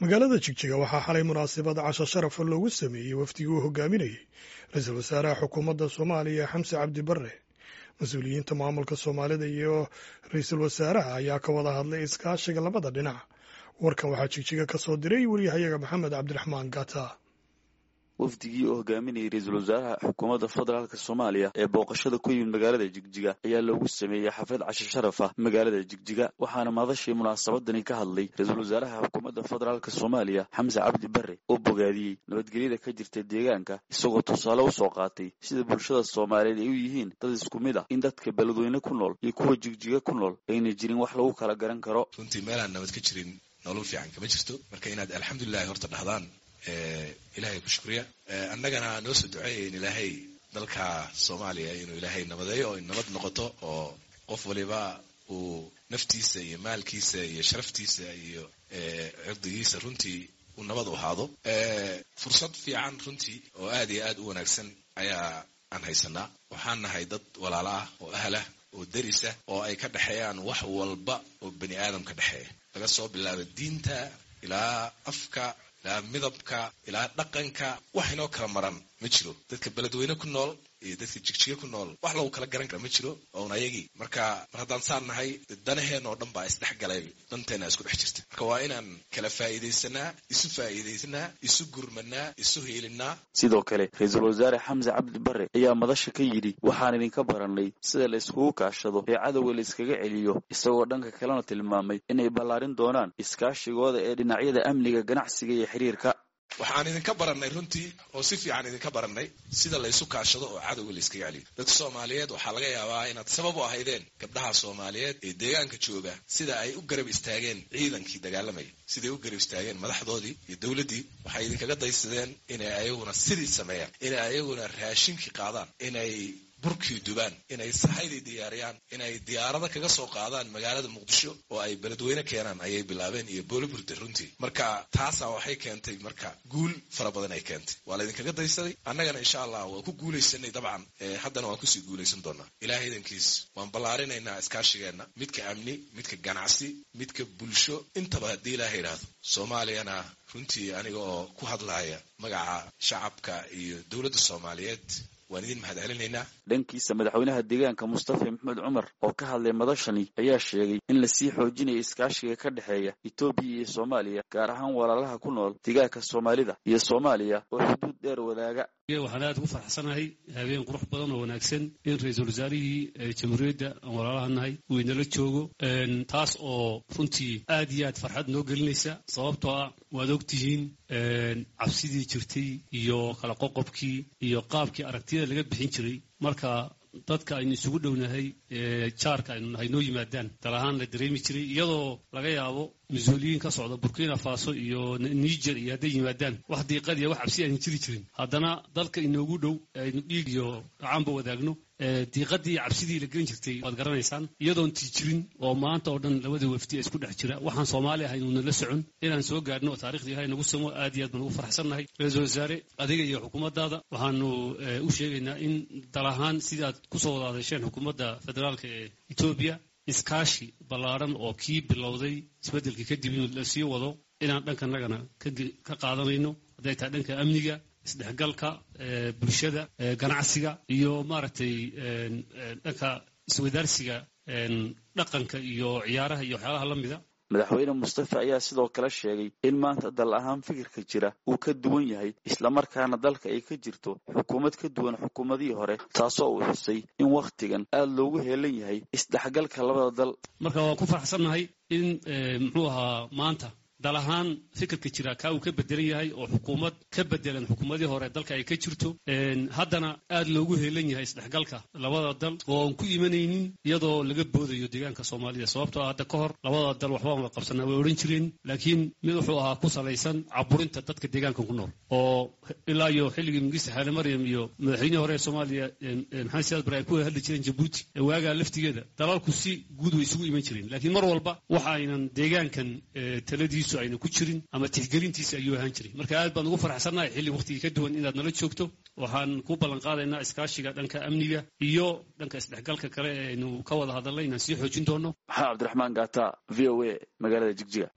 magaalada jigjiga waxaa xalay munaasabad casho sharafa loogu sameeyey wafdigii uu hogaaminayey ra-iisul wasaaraha xukuumadda soomaaliya xamse cabdi barre mas-uuliyiinta maamulka soomaalida iyo ra-iisul wasaaraha ayaa ka wada hadlay iskaashiga labada dhinac warkan waxaa jigjiga ka soo diray wariyahayaga maxamed cabdiraxmaan gata wafdigii oo hogaaminayay ra-iisul wasaaraha xukuumadda federaalk soomaaliya ee booqashada ku yimid magaalada jigjiga ayaa loogu sameeyey xaflad casho sharaf ah magaalada jigjiga waxaana madashii munaasabadani ka hadlay ra-iisul wasaaraha xukuumadda federaalk soomaaliya xamse cabdi barre oo bogaadiyey nabadgelyada ka jirta deegaanka isagoo tusaale u soo qaatay sida bulshada soomaaliyeed ay u yihiin dad isku mid ah in dadka beledweyne ku nool iyo kuwa jigjiga ku nool ayna jirin wax lagu kala garan karo runtii meelaan nabad ka jirin nolol fiican kama jirto marka inaad alxamdulilahi horta dhahdaan ilaahay ku shukriya annagana noo soo duceeya in ilaahay dalka soomaaliya inuu ilaahay nabadeeyo oo nabad noqoto oo qof waliba uu naftiisa iyo maalkiisa iyo sharaftiisa iyo cirdigiisa runtii uu nabad u ahaado fursad fiican runtii oo aad iyo aad u wanaagsan ayaa aan haysanaa waxaan nahay dad walaalo ah oo ahlah oo derisa oo ay ka dhexeeyaan wax walba oo bani aadam ka dhexeeya laga soo bilaabo diinta ilaa afka ilaa midabka ilaa dhaqanka wax inoo kala maran ma jiro dadka beledweyne ku nool iyo dadka jigjiga ku nool wax lagu kala garan kara ma jiro oon ayagii marka mar haddaan saan nahay danaheen oo dhan baa isdhex galay danteena isku dhex jirta marka waa inaan kala faa'iidaysanaa isu faa'iidaysanaa isu gurmanaa isu hiilinaa sidoo kale ra-iisul wasaare xamse cabdi barre ayaa madasha ka yidhi waxaan idinka barannay sida la iskugu kaashado ee cadowga la iskaga celiyo isagoo dhanka kalena tilmaamay inay ballaarin doonaan iskaashigooda ee dhinacyada amniga ganacsiga iyo xiriirka waxaan idinka barannay runtii oo si fiican idinka barannay sida laysu kaashado oo cadowga la iskaga celiyo dadka soomaaliyeed waxaa laga yaabaa inaad sabab u ahaydeen gabdhaha soomaaliyeed ee deegaanka jooga sida ay u garab istaageen ciidankii dagaalamaya siday u garab istaageen madaxdoodii iyo dowladdii waxay idinkaga daysadeen inay ayaguna sidii sameeyaan inay ayaguna raashinkii qaadaan inay burkii dubaan inay sahaydii diyaariyaan inay diyaarada kaga soo qaadaan magaalada muqdisho oo ay beledweyne keenaan ayay bilaabeen iyo booliburda runtii marka taasaa waxay keentay marka guul fara badan ay keentay waa laydinkaga daysaday annagana insha allah waa ku guulaysanay dabcan haddana waan kusii guulaysan doonaa ilahay idankiis waan ballaarinaynaa iskaashigeenna midka amni midka ganacsi midka bulsho intaba haddii ilaaha idhaahdo soomaaliyana runtii aniga oo ku hadlaya magaca shacabka iyo dowladda soomaaliyeed waan idin mahad celinaynaa dhankiisa madaxweynaha deegaanka mustafa maxmed cumar oo ka hadlay madashani ayaa sheegay in lasii xoojinayo iskaashiga ka dhexeeya etoobiya iyo soomaaliya gaar ahaan walaalaha ku nool deegaanka soomaalida iyo soomaaliya oo xuduud dheer wadaaga waxaan aad ugu faraxsanahay habeen qurux badan oo wanaagsan in ra-iisul wasaarihii jamhuuriyadda aan walaalaha nahay uu inala joogo taas oo runtii aad iyo aad farxad noo gelinaysa sababtoo ah waad ogtihiin cabsidii jirtay iyo kala qoqobkii iyo qaabkii aragtiyada laga bixin jiray marka dadka aynu isugu dhownahay jaarka aynu nahay noo yimaadaan dal ahaan la dareemi jiray iyadoo laga yaabo mas-uuliyiin ka socda burkina faso iyo niger iyo hadday yimaadaan wax diiqadiya wax cabsi aynu jiri jirin haddana dalka inoogu dhow aynu dhiig iyo gacaanba wadaagno diiqadii cabsidii la gelin jirtay waad garanaysaan iyadoon tii jirin oo maanta oo dhan labada wafdi isku dhex jira waxaan soomaali ahay inuuna la socon inaan soo gaadhno oo taarikhda ilahay nagu samo aad iyo aad baan ugu farxsannahay ra-iisul wasaare adiga iyo xukuumaddaada waxaanu u sheegaynaa in dal ahaan sidii aad kusoo wada hadasheen xukuumadda federaalka ee etoobiya iskaashi ballaadhan oo kii bilowday isbeddelkii kadib inuu la sii wado inaan dhankanagana ka qaadanayno hadday tahay dhanka amniga isdhexgalka bulshada ganacsiga iyo maaragtay dhanka iswadaarsiga dhaqanka iyo ciyaaraha iyo waxyaalaha la mida madaxweyne mustafa ayaa sidoo kale sheegay in maanta dal ahaan fikirka jira uu ka duwan yahay islamarkaana dalka ay ka jirto xukuumad ka duwan xukuumadihii hore taasoo uu xusay in wakhtigan aad loogu heelan yahay isdhexgalka labada dal marka waan ku faraxsannahay in muxuu ahaa maanta dal ahaan fikirka jira kaa uu ka bedelan yahay oo xukuumad ka bedelan xukuumadii hore dalka ay ka jirto haddana aad loogu heelan yahay isdhexgalka labada dal oo aan ku imanaynin iyadoo laga boodayo deegaanka soomaalida sababtoo hadda ka hor labada dal waxbaan wada qabsanaa way odhan jireen laakiin mid wuxuu ahaa ku salaysan caburinta dadka deegaanka ku nool oo ilaa iyo xilligii mingista xaale maryam iyo madaxweynihii hore ee soomaaliya maxamed siyaad bare ay ku hadli jireen jabuuti waagaa laftigeeda dalalku si guud way isugu iman jireen laakiin mar walba waxa aynan deegaankan taladiisu ayna ku jirin ama tixgelintiisa ayuu ahaan jiray marka aad baan ugu faraxsannahay xilli waqtigii ka duwan inaad nala joogto waxaan ku ballan qaadaynaa iskaashiga dhanka amniga iyo dhanka isdhexgalka kale ee aynu ka wada hadalnay inaan sii xoojin doono maxamed cabdiraxmaan gaata v o a magaalada jigjiga